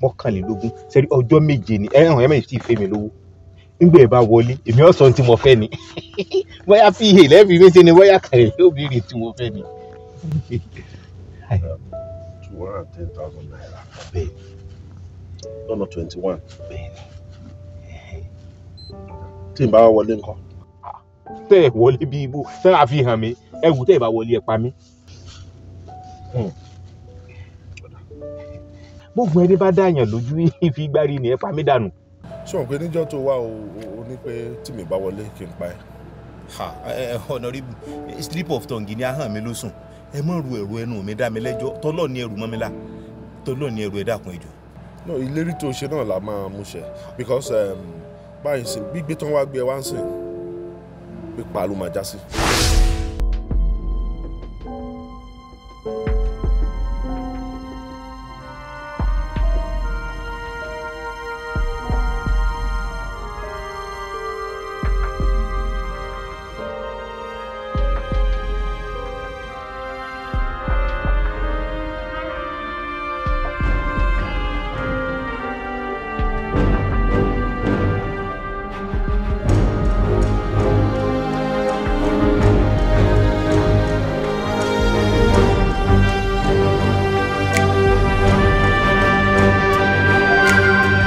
mọ́kànlélógún sẹ́rí ọjọ́ méje ni ẹ̀hàn ẹ̀ mẹ́rin tí ì fẹ́ mi lówó nígbà ẹ̀ bá wọlé èmi ọ̀ sọ ohun tí mo fẹ́ ni bóyá pa lẹ́ẹ̀fì mi ṣe ni bóyá kàrẹ̀ yóò béèrè tí mo fẹ́ ni. two hundred and ten thousand naira bẹ́ẹ̀ lọ́nà twenty one bẹ́ẹ̀ tí n bá wọlé nǹkan tẹ́ ẹ̀ wọlé bí ibò tẹ́ ẹ̀ fi hàn mí ẹ wù tẹ́ ẹ̀ bá wọlé ẹ̀ pa mí. gbogbo ẹni bá dáyàn lójú ìfi gbárí ni ẹ pa mí dànù. ṣé wọn pé níjọ́ tó wá o o- o ní pé tí mi bá wọlé kí n pa ẹ́ ha ẹ ẹ honourable slip of tongue ni ahọ́n mi ló sùn ẹ mọ̀ ru ẹ̀rù ẹnu mi dá mi lẹ́jọ́ tọ́lọ́ ní ẹrù mọ́ mi la tọ́lọ́ ní ẹrù ẹ dákun ẹjọ́. no ìlérí tó ṣe náà la máa mú ṣẹ because um, báyìí sí gbígbé tán wá gbé ẹ wá ń sìn pípa ló máa já sí.